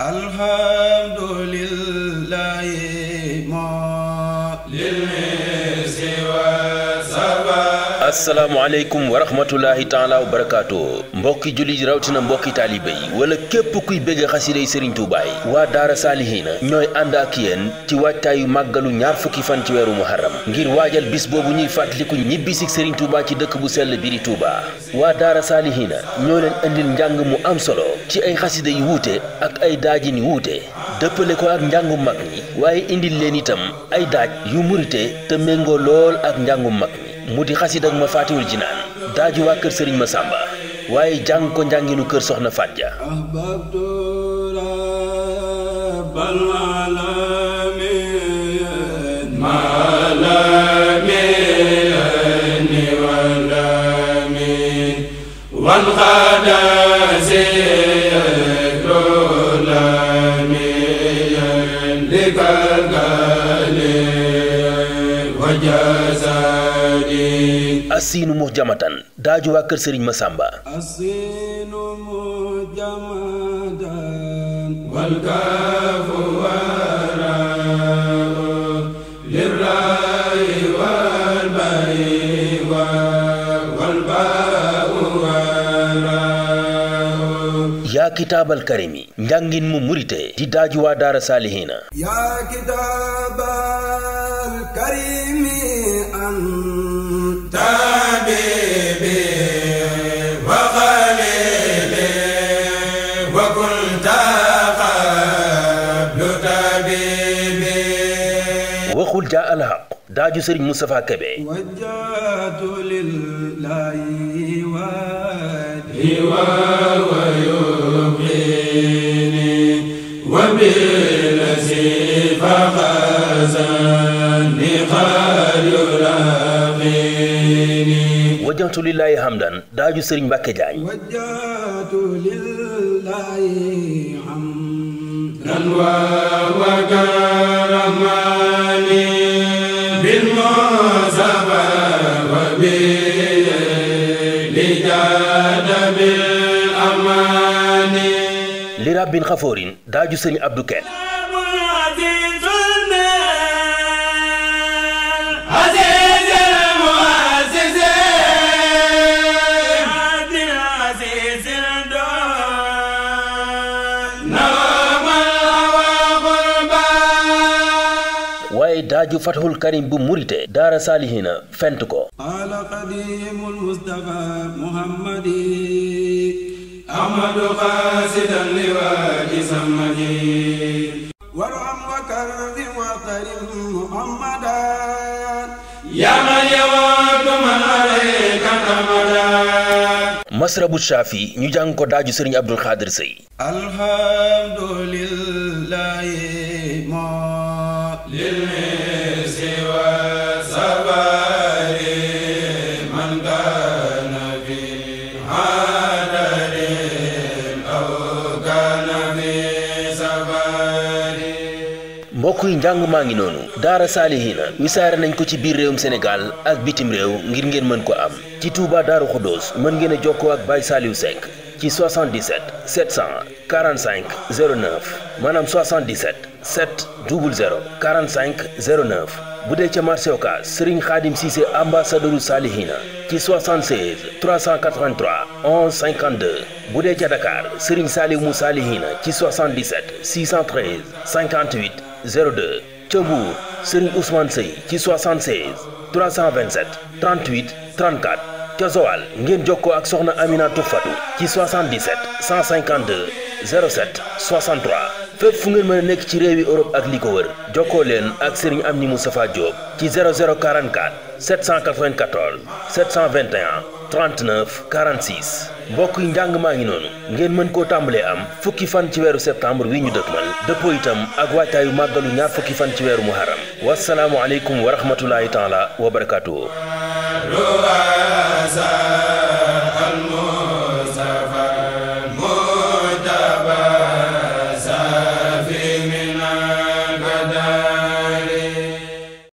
alhamdulillahi ma asalaamaaleykum wa rahmatulahi taala wa barakaatu mbokki jullit yi rawatina mbokki taalibe yi wala képp kuy bëgg xasida yi Serigne Touba yi waa Daara Saalihiina ñooy ànd ak yéen ci waajtaayu màggalu ñaar fukki fan ci weeru muharram ngir waajal bis boobu ñuy fàttaliku ñibbisik Serigne Touba ci dëkk bu sell biri Touba waa Daara Saalihiina ñoo leen indil njàng mu am solo ci ay xasida yu wuute ak ay daajin yu wuute dëppale ko ak njàngum mag ñi waaye indil leen itam ay daaj yu murite te méngoo lool ak njàngum mag ñi mu di xasid ak ma faatiwul jinaan daaju waa kër sëriñ ma sàmba waaye jàng ko njànginu kër soxna Fatja ahbabtu rabbal alamin ma alamin wal amin wan khada zikrul amin likal gali wajazadi asiinu mu jamatan daaju waa kër sëriñ ma sàmba الصين مجمدا والكاف وراء للراء والباء والباء وراء yaa kitaabal karimi njàngin mu murite di daaju waa daara saalihiina يا كتاب الكريم أنت حبيبي وخليلي وكنت قبل طبيبي waxul jaa alxaq daaju sëriñ Moustapha Kebe وجهت لله وادي وهو يبقيني وبالذي فخزني قد يلاقيني wajjahtu lillaahi hamdan daaju sëriñ Mbàkke Jaañ وجهت لله حمدا وكرمني بالمصطفى وبالجاد بالأمان li rabbin xafoorin daaju sëriñ Abdou Ken عزيز عزيز المعزز عبد العزيز نوم الهوى قربا waaye daaju fatxul karim bu murite daara saalihiina fent ko قال قديم المصطفى محمد أحمد قاصدا لواء سمدي وارحم وكرم وكرم محمدا يا من يواد من عليك تمدا masrabu shaafi ñu jàng ko daaju sëriñ Abdul Xaadir Sëy الحمد لله ما للمس والصبر من كان في حضر أو كان في سفر mbokk yi njàng maa ngi noonu daara saalihiina wisaare nañ ko ci biir réewum Sénégal ak bitim réew ngir ngeen mën ko am ci Touba Daaru Xuddoos mën ngeen a jokkoo ak Baye Saliou Seck ci 77 745 09 maanaam 77 7 00 45 09 bu dee ca marché Ocass Serigne Khadim Cissé ambassadeuru saalihiina ci 76 383 11 52 bu dee ca Dakar Serigne Saliou mu saalihiina ci 77 613 58 02 ca Mbour Serigne Ousmane Seye ci 76 327 38 34 ca Joal ngeen jokkoo ak soxna Amina Tufatu ci 77 152 07 63 fépp fu ngeen mën a nekk ci réewi Europe ak li ko wër jokkoo leen ak Serigne Amni Moustapha Diop ci 0044 794 721 39 46 mbokk yi njàng maa ngi noonu ngeen mën koo tàmbalee am fukki fan ci weeru septembre wi ñu dëkkmal dëppoo itam ak waajtaayu màggalu ñaar fukki fan ci weeru muharram wasalaamu aleykum wa rahmatullahi taala wa barakaatuhu رؤساء